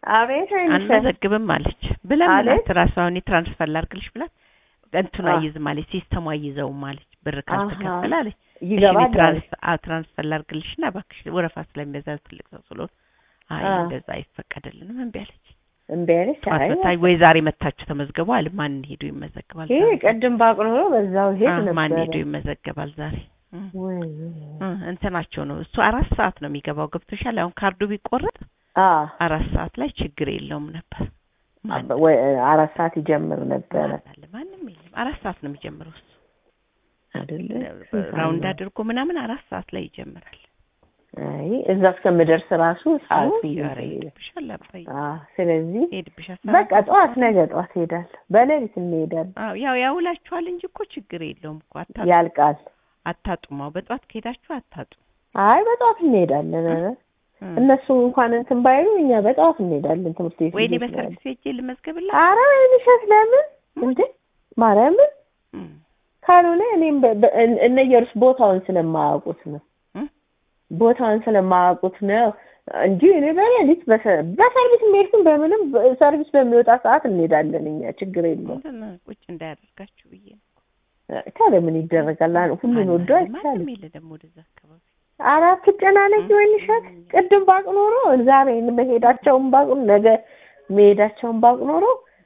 አቤት አይንሽ አንመዘግብም አለች ብላ አለች? ምላት ራሷ አሁን ትራንስፈር ላድርግልሽ ብላት እንትኑ አ። አይዝም አለች ሲስተሙ አይዘውም አለች ብር ካልተከፈለ አለች እሺ እኔ ይገባል አለች። ትራንስፈር አዎ ትራንስፈር ላድርግልሽና እባክሽ ወረፋ ስለሚበዛ ትልቅ ሰው ስለሆነ አይ አ። እንደዛ አይፈቀድልንም እምቢ አለች እምቢ አለች። ጠዋት አይ መታ ወይ ዛሬ መታችሁ ተመዝገቡ አለ ማን ሄዱ ይመዘገባል ይሄ ዛሬ? ቅድም ባቅ ኖሮ በዛው ሄድ አ፣ ማን ነበረ። ሄዱ ይመዘገባል ዛሬ እ። ወይ እ፣ እንትናቸው ነው እሱ አራት ሰዓት ነው የሚገባው ገብቶሻል አሁን ካርዱ ቢቆረጥ አ አራት ሰዓት ላይ ችግር የለውም ነበር ማን ወይ አራት ሰዓት ይጀምር ነበረ ማን አለ? ማንም የለም አራት ሰዓት ነው የሚጀምረው እሱ አይደለ? ራውንድ አድርጎ ምናምን አራት ሰዓት ላይ ይጀምራል አይ እዛ እስከምደርስ ራሱ ሰዓት አዎ ይይዛል። ኧረ ይሄድብሻል አባዬ አ ስለዚህ ይሄድብሻል በቃ ጠዋት ነገ ጠዋት ሄዳለሁ። በሌሊት እንሄዳለን። አዎ ያው ያውላችኋል እንጂ እኮ ችግር የለውም እኮ አታጡ ያልቃል። አታጡማው በጠዋት ከሄዳችሁ አታጡ አይ በጠዋት እንሄዳለን። ኧረ እ። እነሱ እንኳን እንትን ባይሉ እኛ በጠዋት እንሄዳለን ትምህርት ቤት ወይኔ ልጆች ነው በሰርቪስ ሄጄ ልመዝገብላት አረ ወይንሸት ለምን እንዴ ማርያምን እ። ካልሆነ እኔም በ- በ- እነ- እነ ኢየሩስ ቦታውን ስለማያውቁት ነው እ? ቦታውን ስለማያውቁት ነው እንጂ እኔ በሌሊት በሰ- በሰርቪስ የሚሄድኩን በምንም በ- ሰርቪስ በሚወጣ ሰዓት እንሄዳለን እኛ ችግር የለውም እንትን ቁጭ እንዳያደርጋችሁ ብዬ ነው ታዲያ ምን ይደረጋል አን- ሁሉን ወዶ ማንም- አይቻልም ማንም የለ ደግሞ ወደዛ አካባቢ ኧረ አትጨናነቂ ወይንሸት ቅድም ባቅ ኖሮ ዛሬ መሄዳቸውን ባቅ ነገ መሄዳቸውን ባቅ ኖሮ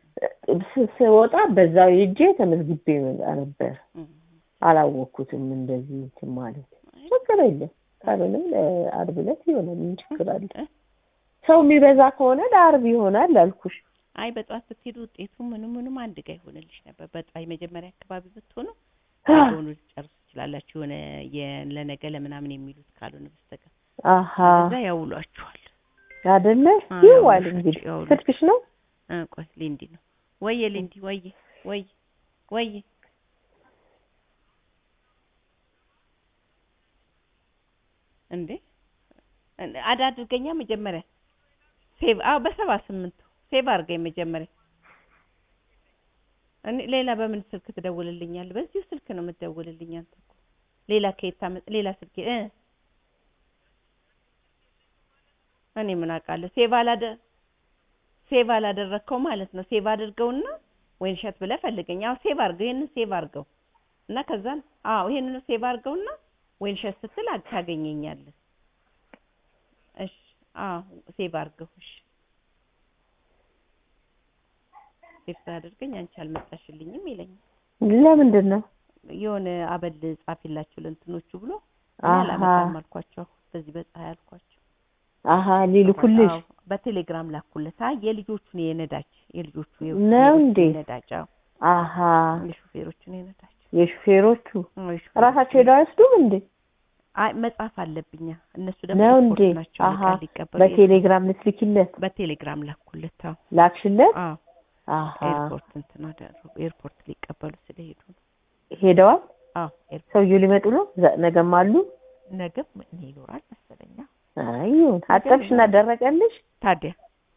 ስ- ስወጣ በዛው ሄጄ ተመዝግቤ መጣ ነበር እ። አላወቅኩትም እንደዚህ እንትን ማለት ችግር የለም ካልሆነም ለአርብ ዕለት ይሆናል ምን ችግር አለ እ? ሰው የሚበዛ ከሆነ ለአርብ ይሆናል አልኩሽ አይ በጠዋት ብትሄዱ ውጤቱ ምኑ ምኑም አንድ ጋር ይሆንልሽ ነበር በጠዋት የመጀመሪያ አካባቢ ብትሆኑ ሆኑ ልጨርሱ ትችላላችሁ የሆነ የ- ለነገ ለምናምን የሚሉት ካልሆነ በስተቀር አሀ እዛ ያውሏችኋል አይደለ አ፣ ይዋል ያውልሽ፣ እንግዲህ ያውልሽ። ስልክሽ ነው እ፣ ቆይ ሊንዲ ነው ወየ ሊንዲ ወየ ወየ ወየ እንዴ እንደ- አድ አድርገኛ መጀመሪያ ሴቭ አዎ በሰባ ስምንቱ ሴቭ አድርገኝ መጀመሪያ እኔ ሌላ በምን ስልክ ትደውልልኛል በዚሁ ስልክ ነው የምትደውልልኝ አንተ እኮ ሌላ ከየት ታመ- ሌላ ስልክ እ እኔ ምን አውቃለሁ ሴቭ አላደ ሴቭ አላደረግከው ማለት ነው ሴቭ አድርገውና ወይን ሸት ብለህ ፈልገኝ አዎ ሴቭ አድርገው ይሄንን ሴቭ አድርገው እና ከዛን አዎ ይሄንን ሴቭ አድርገውና ወይን ሸት ስትል አ- ታገኘኛለህ እሺ አዎ ሴቭ አድርገው እሺ ሴቭ ሳያደርገኝ አንቺ አልመጣሽልኝም ይለኛል ለምንድን ነው የሆነ አበል ጻፊላችሁ ለእንትኖቹ ብሎ እኔ አሃ አላመጣም አልኳቸው በዚህ በፀሐይ አልኳቸው አሀ ሊልኩልሽ አዎ፣ በቴሌግራም ላኩለት አይ የልጆቹን የነዳጅ የልጆቹ ነው የሹፌሮቹን እንዴ? የነዳጅ አዎ አሀ የሹፌሮቹን የነዳጅ የሹፌሮቹ አዎ፣ የሹፌሮቹን ራሳቸው ሄደው አይወስዱም እንዴ አይ መጻፍ አለብኛ እነሱ ደግሞ ነው ኤርፖርት እንዴ ናቸው አሀ ዕቃ ሊቀበሉ በቴሌግራም ልትልኪለት በቴሌግራም ላኩለት አዎ ላክሽለት አዎ አሀ ኤርፖርት እንትን አደረጉ ኤርፖርት ሊቀበሉ ስለሄዱ ነው ሄደዋል አዎ ኤርፖርት ሰውዬው ሊመጡ ነው ዘ- ነገም አሉ ነገም እኔ ይኖራል መሰለኛ አይ ይሁን አጠብሽና ደረቀልሽ ታዲያ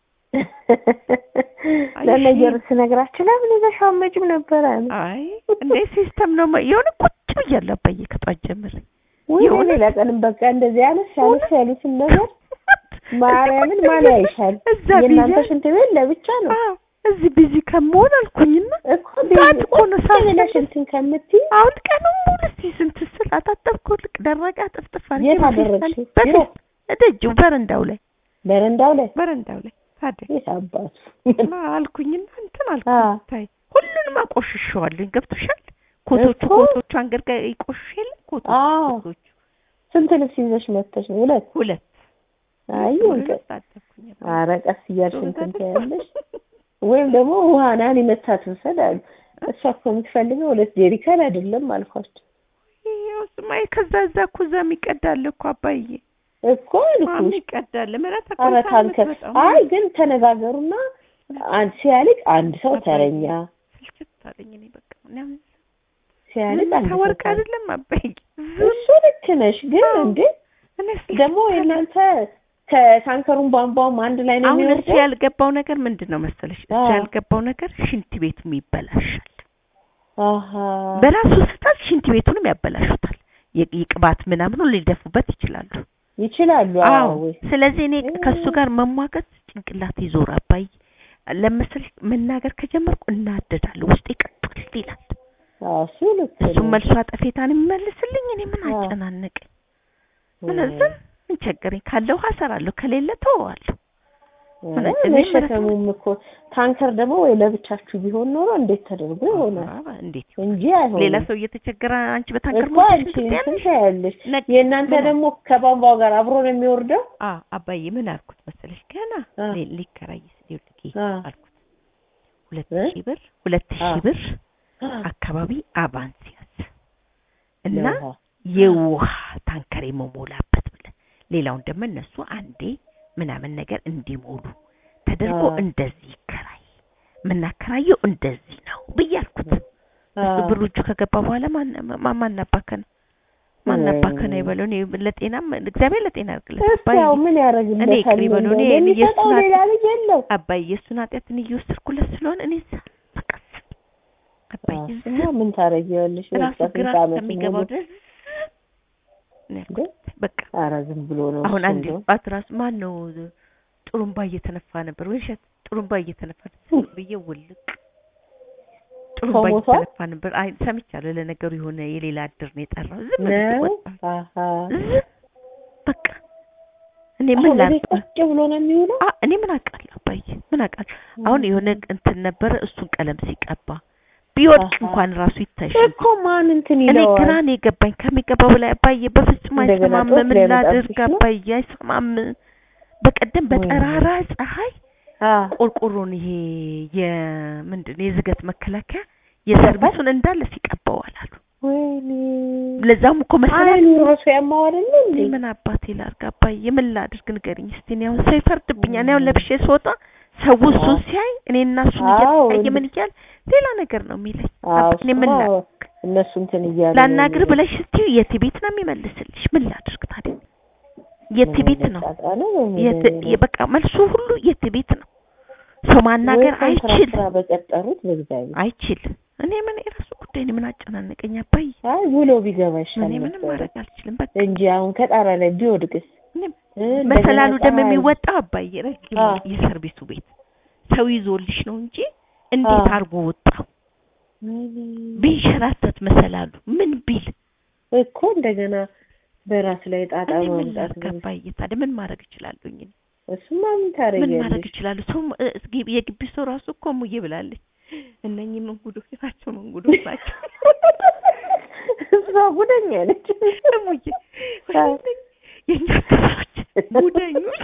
ለነገሩ ስነግራችሁ ለምን ይዘሽ አትመጭም ነበረ አይ እንዴ ሲስተም ነው ማ- የሆነ ቁጭ ብያለሁ አባዬ ከጧት ጀምሬ ወይ የሆነ- ሌላ ቀንም በቃ እንደዚህ ያነስ ያነስ ያሉትን ነገር ማርያምን ማን ያይሻል እዛ የእናንተ ቢዚ ሽንት ቤት ለብቻ ነው አዎ እዚህ ቢዚ ከመሆን አልኩኝና እኮ ሰዓት እኮ ነው ሰዓት ብለሽ እንትን ከምትይ አሁን ቀኑን ሙሉ እስቲ ስንት ስል አታጠብኩ ልቅ ደረቀ ጥፍጥፍ አድርጌ የት በፌስታል- አደረግሽው? በፌስ- እደጅው በረንዳው ላይ በረንዳው ላይ በረንዳው ላይ ታዲያ የት አባቱ እና አልኩኝና እንትን አ አልኩኝ ታይ ሁሉንም አቆሽሸዋለኝ ገብቶሻል ኮቶቹ እኮ። ኮቶቹ አንገት ጋር ይቆሽሽ የለ ኮቶቹ አዎ ኮቶቹ ስንት ልብስ ይዘሽ መጥተሽ ነው ሁለት ሁለት አይ ሁለት አጠብኩኝ ኧረ ቀስ እያልሽ እንትን ትያለሽ ወይም ደግሞ ውሃናን ይመታት ውሰድ አሉ እሷ እኮ የምትፈልገው ሁለት ጄሪካን አይደለም አልኳቸው ይኸው ስማ ከዛ እዛ እኮ እዛ የሚቀዳል እኮ አባዬ እኮ አልኩሽ የሚቀዳል ምረት ኧረ ታንከር አይ ግን ተነጋገሩና አንድ ሲያልቅ አንድ ሰው ተረኛ ስልችት አለኝ እኔ በቃ ምናምን ሲያልቅ አንድ ሰው ታወርቅ ተረኛ አይደለም አባዬ እሱ ልክ ነሽ ግን አዎ። እንዴ እኔ ስልችት ደግሞ አለኝ። የእናንተ ከታንከሩን ቧንቧም አንድ ላይ ነው አሁን እሱ የሚወርደው ያልገባው ነገር ምንድን ነው መሰለሽ እሱ አዎ። ያልገባው ነገር ሽንት ቤቱም ይበላሻል አሀ በራሱ ስህተት ሽንት ቤቱንም ያበላሹታል የ- የቅባት ምናምን ሁሉ ሊደፉበት ይችላሉ ይችላሉ። አዎ ወይ ስለዚህ እኔ እ- ከእሱ ጋር መሟገት ጭንቅላት ይዞር አባይ ለመሰለሽ መናገር ከጀመርኩ እናደዳለሁ ውስጤ ቀጥል ይላል አዎ እሱ ልክ እሱም ነው። መልሶ አጠፌታን የሚመልስልኝ እኔ ምን አዎ። አጨናነቀኝ ወይ ምን ዝም ምን ቸገረኝ ካለው እሰራለሁ ከሌለ ተወዋለሁ ምን እ፣ አጨናነቀኝ? መሸከሙም እኮ ታንከር ደግሞ ወይ ለብቻችሁ ቢሆን ኖሮ እንዴት ተደርጎ ይሆናል አዎ፣ እንዴት እንጂ አይሆንም። ሌላ ሰው እየተቸገረ አንቺ በታንከር እኮ ሞተሽ አንቺ እንትን እንትን ትያለሽ? ታያለሽ። ነቅ- የእናንተ ምን ደግሞ ከቧንቧው ጋር አብሮ ነው የሚወርደው። አ አባዬ ምን አልኩት መሰለሽ ገና አ። ሊ- ሊከራይ ሲል ልጌ አ። አልኩት ሁለት እ? ሺህ ብር ሁለት አ። ሺህ ብር አካባቢ አቫንስ ያዝ እና ለውሃ። የውሃ ታንከር የመሞላበት ብለን ሌላውን ደግሞ እነሱ አንዴ ምናምን ነገር እንዲሞሉ ተደርጎ አ። እንደዚህ ይከራይ የምናከራየው እንደዚህ ነው ብዬ አልኩት። እሱ አ። ብሩ እጁ ከገባ በኋላ ማን ማ- ማን አባከነ ማን ወይ. አባከነ ይበለው። እኔ ለጤናም እግዚአብሔር ለጤና ያርግለት እሱ አባዬ። ያው ምን እኔ ያደርግለታል? ይቅር ይበለው፣ እኔ እንደው የሚሰጠው የእሱን ሌላ ልጅ የለው። አባዬ የእሱን ኃጢአትን እየወሰድኩለት ስለሆነ እኔ እዛ በቃ አባዬ አዎ፣ እዛ እና ምን ታደርጊዋለሽ? ራሱ በቃ ግራ ስንት ዓመት እስከሚገባው ሙሉ ድረስ ነው እንዴ? ያልኩት። በቃ ኧረ ዝም ብሎ ነው አሁን እሱ አንድ እንደው። ጧት ራሱ ማን ነው ጥሩምባ እየተነፋ ነበር ወይ እሸት ጥሩምባ እየተነፋ ነበር ብዬ ውልቅ ጥሩምባ ሰው ሞቷል? እየተነፋ ነበር። አይ ሰምቻለሁ። ለነገሩ የሆነ የሌላ አድር ነው የጠራው። ዝም ብዬ ነው ወጣሁ። አሀ ዝም በቃ እኔ ምን አሁን ላድርግ? ቤት ቁጭ ብሎ ነው የሚውለው። አ እኔ ምን አውቃለሁ አባዬ ምን አውቃለሁ። አሁን የሆነ እንትን ነበረ እሱን ቀለም ሲቀባ ቢወድቅ አሃ። እንኳን ራሱ ይታይሽ እኮ ማን እንትን እኔ ይለዋል? ግራ ነው የገባኝ ከሚገባው በላይ አባዬ በፍጹም እንደገና አይሰማም። ጦስ ምን ሊያመጣብሽ ላድርግ ነው? አባዬ አይሰማም። በቀደም ወይ በጠራራ ፀሐይ አ ቆርቆሮን ይሄ የምንድን የዝገት መከላከያ የሰርቪሱን እንዳለ ሲቀባዋል አሉ። ወይኔ ለዛም እኮ መሰለኝ አይኑ ራሱ ያማዋል እንዴ? እኔ ምን አባቴ ላድርግ አባዬ ምን ላድርግ ንገሪኝ እስቲ። እኔ አሁን ሰው ይፈርድብኛል። እኔ አሁን ለብሼ ስወጣ ሰው እሱን አዎ። ሲያይ እኔ እና እሱን አዎ፣ እየተያየ እንደ- ምን እያል ሌላ ነገር ነው የሚለኝ። አዎ አባ- እኔ ምን እሱማ ላድርግ እነሱ እንትን እያሉ ነው ላናግር የሚሉት። ብለሽ ስትዪው የት ቤት ነው የሚመልስልሽ? ምን ላድርግ ታዲያ? የት ምን ቤት ነው አይነት ጣጣ ነው? ምን የት አይነት- በቃ መልሱ ሁሉ የት ቤት ነው። ሰው ማናገር ወይ ኮንትራት አይችል ስራ በቀጠሩት በእግዚአብሔር አይችል። እኔ ምን የራሱ ጉዳይ እኔ ምን አጨናነቀኝ አባዬ። አይ ውሎ ቢገባ ይሻል እኔ ምንም ነበረ ማድረግ አልችልም። በቃ እንጂ አሁን ከጣራ ላይ ቢወድቅስ እኔም እ፣ እንደገና መሰላሉ ደግሞ ፀሐይ- የሚወጣው አባዬ ረጅም አዎ። የሰርቪሱ ቤት ሰው ይዞልሽ ነው እንጂ እንዴት አዎ። አድርጎ ወጣው? ቢንሸራተት መሰላሉ ምን ቢል እኮ እንደገና በራስ ላይ ጣጣ እኔ ምን ማምጣት ላድርግ ነው። አባዬ? ታዲያ ምን ማድረግ እችላለሁኝ? እኔ እሱማ ምን ምን ማድረግ ታደርጊያለሽ? እችላለሁ? ሰው እ፣ እስኪ- የግቢ ሰው ራሱ እኮ ሙዬ ብላለች። እነኚህ መንጉዶች ናቸው፣ መንጉዶች ናቸው። እሷ ጉደኛ ነች። ሙዬ ወይኔ፣ የእኛ ሰዎች ጉደኞች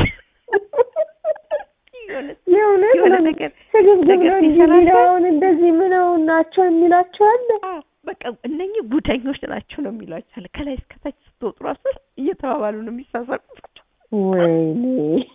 የሆነ የእውነት የሆነ ነው። ነገር ስግብግብ ነገር ነው እንጂ ሲሰራቸው- የሚለውን እንደዚህ ምነው ናቸው የሚላቸው አለ። አዎ፣ በቃ እነኚህ ጉደኞች ናቸው ነው የሚሏቸው አለ። ከላይ እስከታች ስትወጡ ራሱ እየተባባሉ ነው የሚሳሳቁት። ወይኔ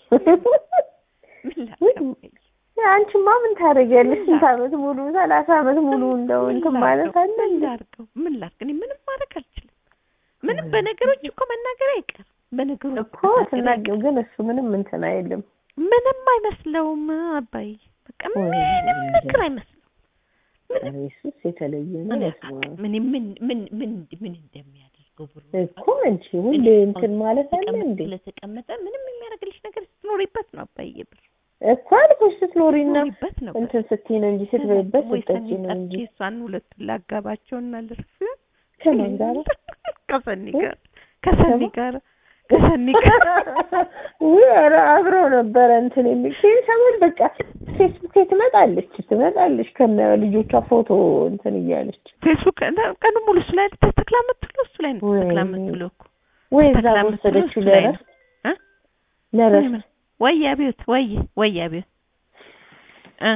ምን ላድርግ አባዬ? አንቺማ ምን ታደርጊያለሽ? ምን ስንት ላድርግ? ዓመት ሙሉ ሰላሳ ዓመት ሙሉ እንደው ምን እንትን ላድርገው? ማለት አለ ምን እንዴ? ላድርገው? ምን ላድርግ? እኔ ምንም ማድረግ አልችልም። ምንም በነገሮች እኮ መናገር አይቀርም። በነገሮች እኮ ስናገው ግን እሱ ምንም እንትን አይልም። ምንም አይመስለውም አባይ በቃ ወይ ምንም እንጃ። ነገር አይመስለውም። ኧረ ኢየሱስ የተለየ ነው። እኔ በስመ አብ። ምን ምን ምን ምን ምን እንደሚያደርገው ብሩ እኮ አንቺ ሁሌ እንትን ማለት አለ እንዴ? ስለተቀመጠ ምንም የሚያደርግልሽ ነገር ስትኖሪበት ነው አባዬ ብር እኮ አልኩሽ ስትኖሪና ስትኖሪበት ነው ብር። እንትን ስትይ ነው እንጂ ስትበይበት ወይ ስትጠጪ ሰኒ ነው እንጂ ጠርቼ እሷን ሁለቱን ላጋባቸውና ልርፍ ከማን ጋር ከሰኒ ጋር ከሰኒ ጋር ከሰኒ ጋር ውይ ኧረ አብረው ነበረ እንትን የሚል ይህን ሰሞን በቃ ፌስቡክ ላይ ትመጣለች ትመጣለች ከነ ልጆቿ ፎቶ እንትን እያለች ፌስቡክ ቀኑ ሙሉ እሱ ላይ ተተክላ የምትውለው እሱ ላይ ነው ወይኔ። ተተክላ የምትውለው እኮ ወይ እዛ ተክላ የምትውለው ወሰደችው እሱ ላይ ነው። ለረፍት እ? ለረፍት ወይ አቤት ወይ ወይ አቤት እ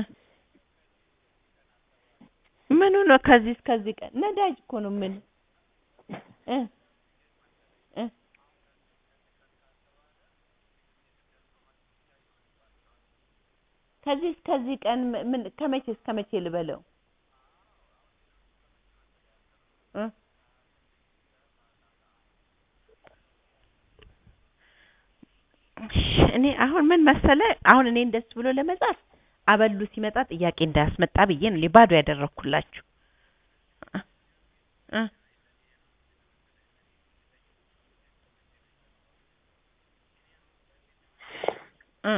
ምኑ ነው ከዚህ እስከዚህ ቀን ነዳጅ እኮ ነው ምን እ እ ከዚህ እስከዚህ ቀን ም- ምን ከመቼ እስከ መቼ ልበለው እ እሺ፣ እኔ አሁን ምን መሰለ አሁን እኔ እንደሱ ብሎ ለመጻፍ አበሉ ሲመጣ ጥያቄ እንዳያስመጣ ብዬ ነው ባዶ ያደረኩላችሁ እ እ እ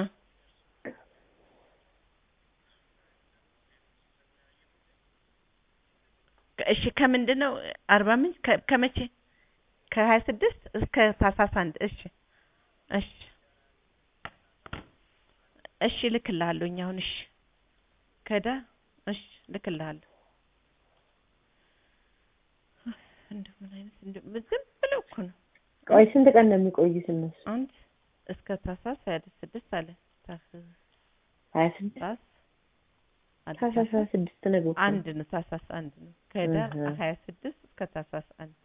እሺ ከምንድን ነው አርባ ምንጭ ከ- ከመቼ ከሀያ ስድስት እስከ ታህሳስ አንድ እሺ እሺ እሺ እልክልሃለሁኝ አሁን እሺ ከዳ እሺ እልክልሃለሁ እንደው ምን አይነት እንደው ዝም ብለው እኮ ነው ቆይ ስንት ቀን ነው የሚቆዩት እነሱ? አንድ እስከ ታህሳስ ሀያ ስድስት አለ ታህሳስ ሀያ ስድስት አለ ታህሳስ ሀያ ስድስት ነገ እኮ ነው። አንድ ነው ታህሳስ አንድ ነው ከህዳር እህ። ሀያ ስድስት እስከ ታህሳስ አንድ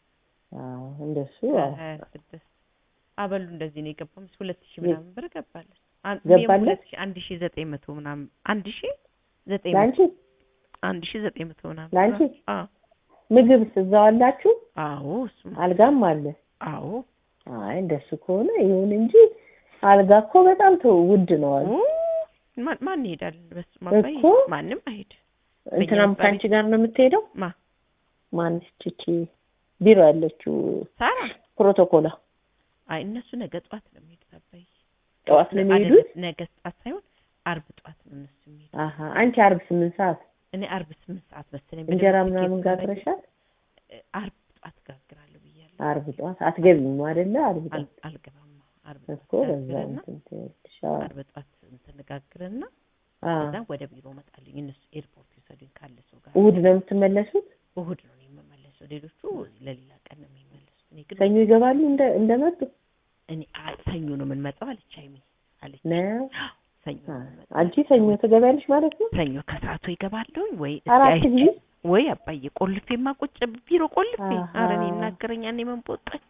አዎ እንደሱ አዎ። ሀያ ስድስት አበሉ እንደዚህ ነው የገባው ምስ ሁለት ሺህ የ- ምናምን ብር ገባለን አን- ገባለት? ሁለት ሺህ አንድ ሺህ ዘጠኝ መቶ ምናምን አንድ ሺህ ዘጠኝ መቶ ለአንቺ አንድ ሺህ ዘጠኝ መቶ ምናምን ለአንቺ? አዎ ምግብስ እዛው አላችሁ? አዎ እሱማ አልጋም አለ? አዎ አይ እንደሱ ከሆነ ይሁን እንጂ አልጋ እኮ በጣም ተው ውድ ነው አሉ። ኡ፣ ማን ማን ይሄዳል በስመ አብ እኮ። ማንም አይሄድ እንትናም በእኛ ከአንቺ ጋር ነው የምትሄደው? ማ ማንች እቺ ቢሮ ያለችው ሳራ ፕሮቶኮላ አይ እነሱ ነገ ጠዋት ነው የሚሄዱት አባዬ ጠዋት ነው የሚሄዱት? አይደለም፣ ነገ ጠዋት ሳይሆን አርብ ጠዋት ነው እነሱ የሚሄዱት አሀ አንቺ አርብ ስምንት ሰዓት እኔ አርብ ስምንት ሰዓት መሰለኝ እንጀራ በደንብ ምናምን ትኬት ሳላገኝ፣ ጋግረሻል? እ፣ አርብ ጠዋት ጋግራለሁ ብያለሁ አርብ ጠዋት አትገቢም አይደለ? አርብ አል- ጠዋት አልገባም አርብ እኮ ጠዋት በዛ ጋግርና እንትን ትያለሽ። አዎ። አርብ ጠዋት እንትን ጋግርና አዎ። ከዛ ወደ ቢሮ እመጣለሁ እነሱ ኤርፖርት ይወሰዱኝ ካለ ሰው ጋር እሑድ ነው የምትመለሱት? እሑድ ነው እኔ የምመለሰው ሌሎቹ ለሌላ ቀን ነው የሚመለሱት እኔ ግን ሰኞ ይገባሉ እንደ እንደመጡ እኔ አ- ሰኞ ነው የምንመጣው አለች ሀይሚ አለች ነው። ሰኞ ነው የምንመጣው አንቺ ሰኞ ትገቢያለሽ ማለት ነው? ሰኞ ከሰዓቱ ይገባለሁኝ ወይ እስኪ አራት አይቼ ጊዜ ወይ አባዬ ቆልፌማ ቁጭ ቢሮ ቆልፌ አሃ። ኧረ እኔ ይናገረኛል እኔ ምን ቦጣኝ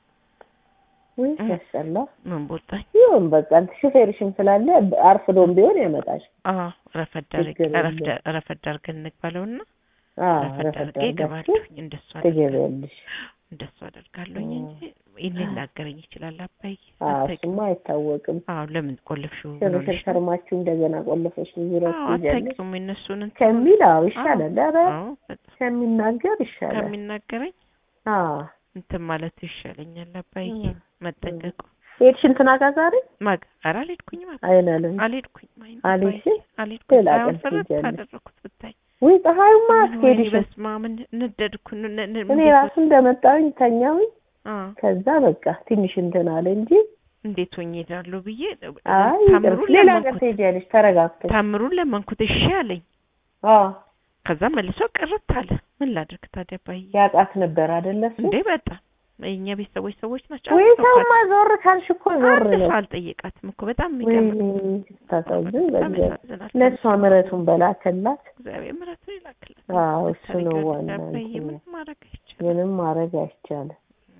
ወይ እ። ያስጠላ። ምን ቦጣኝ ይሁን በቃ ሹፌርሽም ስላለ አርፍዶም ቢሆን ያመጣሽ። አዎ ረፈድ አድርጌ ችግር የለም። ረፍደ- ረፈድ አድርገን እንግባለውና አዎ ረፈድ ረፈት አድርጌ አድርጋችሁ እገባለሁኝ እንደሱ አደርጋለሁ ትገቢያለሽ። እንደሱ አደርጋለሁኝ እ። እንጂ ይሄን ሊናገረኝ ይችላል አባዬ አዎ አታውቂም እሱማ አይታወቅም። አዎ ለምን ቆልፍሽው ምን ሽርሽር ሆነሽ ነው? ከርማችሁ እንደገና ቆለፈሽ ዙረት አዎ ትይዣለሽ አታውቂውም የእነሱን እንትን ከሚል አዎ ይሻላል። ኧረ አዎ በጣም ከሚናገር ይሻላል። ከሚናገረኝ አዎ እንትን ማለቱ ይሻለኛል አባዬ እ። መጠንቀቁ ሄድሽ እንትና ጋር ዛሬ ማግ ኧረ አልሄድኩኝም አባ አይናለም አልሄድኩኝም አይን አልሄድሽም? አባዬ አልሄድኩኝም ሌላ አሁን ቀን ፍርጥ ትሄጃለሽ። አደረኩት ብታይ ወይ ፀሐዩማ ወይኔ አስኬድሽም። በስመ አብ ን- ነደድኩ ን- ን- ን- እኔ እንዴት ራሱ እንደመጣሁኝ ተኛሁኝ። አ ከዛ በቃ ትንሽ እንትን አለ እንጂ እንዴት ሆኜ እሄዳለሁ ብዬ አይ ታምሩን ይቅር፣ ሌላ ቀን ለመንኩት ትሄጃለሽ ተረጋግተሽ። ታምሩን ለመንኩት እሺ አለኝ አዎ ከዛ መልሶ ቅርት አለ ምን ላድርግ ታዲያ ባይ ያውቃት ነበር አይደለ እሱ? እንዴ በጣም የእኛ ቤተሰቦች ሰዎች ናቸው ወይ አንድ ሰው ሰውማ ዞር ካልሽ እኮ ዞር አንድ ነው። ሰው አልጠየቃትም እኮ በጣም ወይ የሚገርም ስታሳዝን በጣም በእግዚአብሔር ያሳዝናል ለእሷ ምሕረቱን በላከላት። እግዚአብሔር ምሕረቱን ይላክላት አዎ እሱ ነው ብታደርጊው ዋና አባዬ እንትን ምንም ማድረግ አይቻልም ምንም ማድረግ አይቻልም።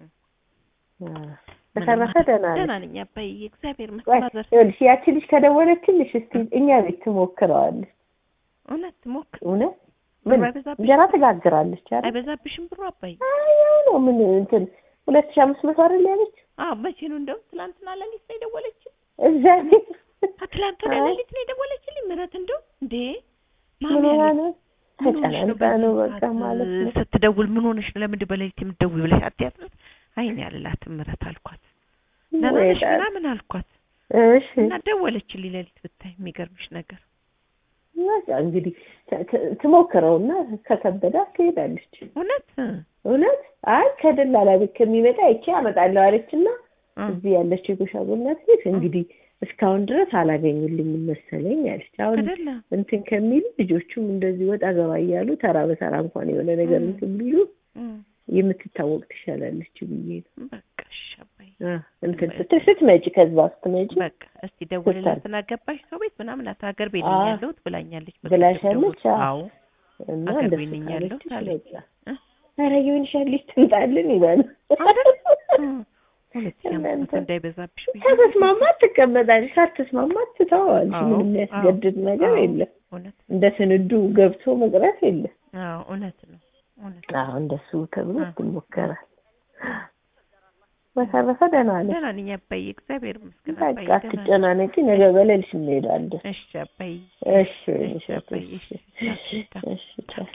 አዎ። ምንም በተረፈ ማድረግ- ደህና ነሽ? ደህና ነኝ አባዬ እግዚአብሔር ቆይ መስማዘር ይኸውልሽ ያቺ ልጅ ከደወለችልሽ እስቲ እኛ ቤት ትሞክረዋለች። እውነት ሞክር እውነት ብሩ ምን አይበዛብሽ እንጀራ ትጋግራለች አይደል? አይበዛብሽም ብሩ አባዬ አይ ያው ነው ምን እንትን ሁለት ሺህ አምስት መቶ አይደል ያለች አዎ መቼ ነው እንደውም ትላንትና ሌሊት ነው የደወለችልኝ እዛ ቤት አ ትላንትና አይ። ሌሊት ነው የደወለችልኝ ምህረት እንደው እንዴ ምን ማሚ ሆና አለች ነው? ምን ሆነሽ ነው ተጨናንቃ ነው በዚህ በቃ ሰዓት ማለት ነው። ስትደውል ምን ሆነሽ ነው ለምንድን በሌሊት የምትደውይ ብለሽ አትያትም አይኔ ያልላትም ምህረት አልኳት ደህና ወይ ነሽ ጣ- ምናምን አልኳት እሺ እና ደወለችልኝ ሌሊት ብታይ የሚገርምሽ ነገር በቃ እንግዲህ ት- ት- ትሞክረውና ከከበዳት ትሄዳለች። እውነት እውነት አይ ከደላላ ቤት ከሚመጣ ይቼ አመጣለሁ አለችና እ፣ እዚህ ያለችው የጎሻጎናት ቤት እንግዲህ እስካሁን ድረስ አላገኙልኝም መሰለኝ አለች። አሁን አይደለ እንትን ከሚሉ ልጆቹም እንደዚህ ወጣ ገባ እያሉ ተራ በተራ እንኳን የሆነ ነገር እ። እንትን ቢሉ እ፣ የምትታወቅ ትሻላለች ብዬ ነው። በቃ እሺ አባዬ አ፣ እንትን ስትል ስትመጪ ከዛ ስትመጪ በቃ እስቲ ደውልላትና ገባሽ ሰው ቤት ምናምን አት ሀገር ቤት ነኝ አዎ። ያለሁት ብላኛለች በቃ ብላሻለች? ደውል- አዎ። አዎ እና አገር እንደሱ ቤት ነኝ ያለሁት ካለችሽ አለች። በቃ እ? ኧረ የሆንሻል ልጅ ትምጣልን ይበሉ። አይደል? እ፣ ሁለት ሺህ አምስት እናንተ መቶ እንዳይበዛብሽ ብዬ ከተስማማ ትቀመጣለች፣ ካልተስማማ ትተዋለች። አዎ፣ ምንም የሚያስገድድ ነገር አዎ፣ የለም። እውነት እንደ ስንዱ ገብቶ መቅረት የለም። አዎ እውነት ነው እውነት ነው። አዎ እንደሱ ተብሎ አዎ። ይሞከራል። በተረፈ ደህና ነኝ። ደህና ነኝ አባዬ እግዚአብሔር ይመስገን በቃ አባዬ ደህና ነኝ። አትጨናነቂ፣ ነገ በሌሊት እንሄዳለን። እሺ አባዬ እሺ እሺ አባዬ እሺ እሺ ቻው፣ ቻው። እሺ ቻው።